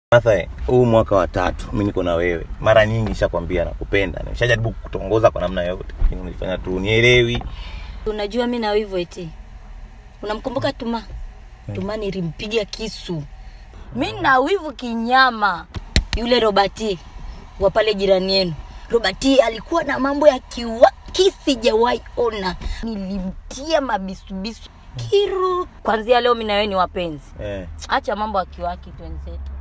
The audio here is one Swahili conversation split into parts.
Martha, huu mwaka wa tatu mimi niko na wewe. Mara nyingi nishakwambia nakupenda. Nimeshajaribu kutongoza kwa namna yote, lakini unifanya tu unielewi. Unajua mi na wivu eti. Unamkumbuka Tuma? Tuma nilimpiga kisu. Mi na wivu kinyama. Yule Robati wa pale jirani yenu. Robati alikuwa na mambo ya kiwaki sijawahi ona. Nilimtia mabisubisu kiru. Kwanzia leo mi na wewe ni wapenzi. Eh. Acha mambo ya kiwaki twenzetu.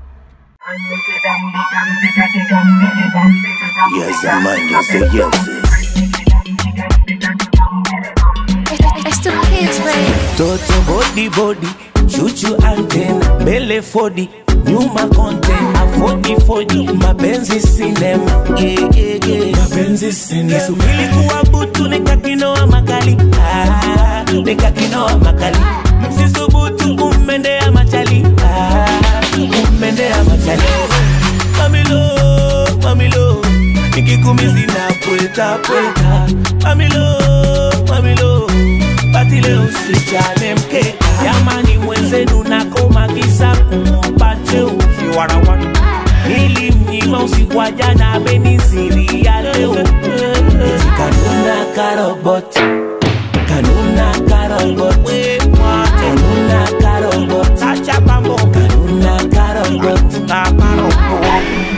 Yes, man, you say yes. It's the kids, babe. Toto body body, chuchu antena, mbele fodi, nyuma content, afodi fodi, mapenzi sinema, yeah, yeah, yeah. mapenzi sinema. Kisubiri kuwa butu nikakinoa makali, ah, nikakinoa makali, msisubutu kummendea machali, ah, kummendea machali. Mamilo, mamilo, nikikumizi na pweta pweta, mamilo, mamilo basi leo usichane mkeka jamani mwenzenu nakoma kisa kumpa cheo shiwarawa nilimnyima usiku wa jana ameniziria leo Eti kanuna karobot kanuna karobot kanuna karobot acha pambo kanuna karobot kakarobot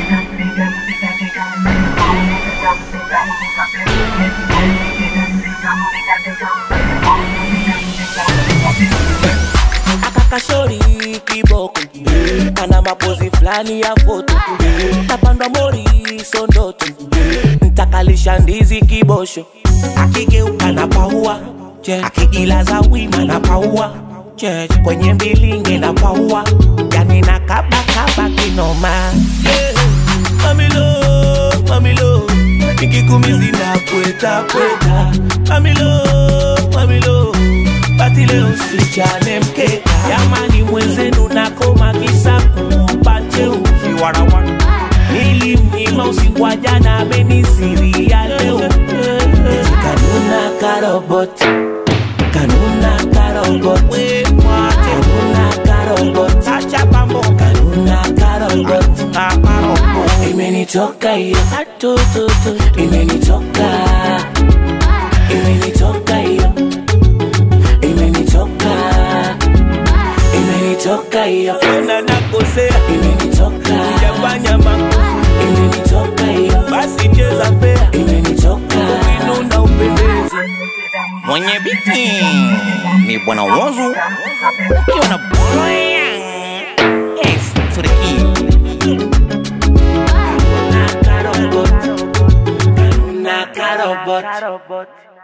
akakashori kiboko kana mapozi fulani ya foto tapandwa mori sondoto ntakalisha ndizi kibosho akigeuka na paua akijilaza wima na paua kwenye mbilinge na paua yani na kabakaba kinoma yeah. mamilo mamilo nikikumizi na pweta pweta mamilo mamilo basi leo usichane mkeka jamani mwenzenu nakoma kisa kumpa cheo shiwarawara nilimnyima usiku wa jana ameniziria leo Eti kanuna karobot kanuna karobot kanuna karobot acha pambo kanuna karobot kakarobot imenitoka hiyo atututu imenitoka imenitoka hiyo imenitoka imenitoka hiyo na nakosea imenitoka sijafanya makosa imenitoka hiyo basi cheza fea imenitoka ukinuna upendezi Mwenye biti ni bwana Wozu. Ukiona Brian. Yes, to the key. na karobot na karobot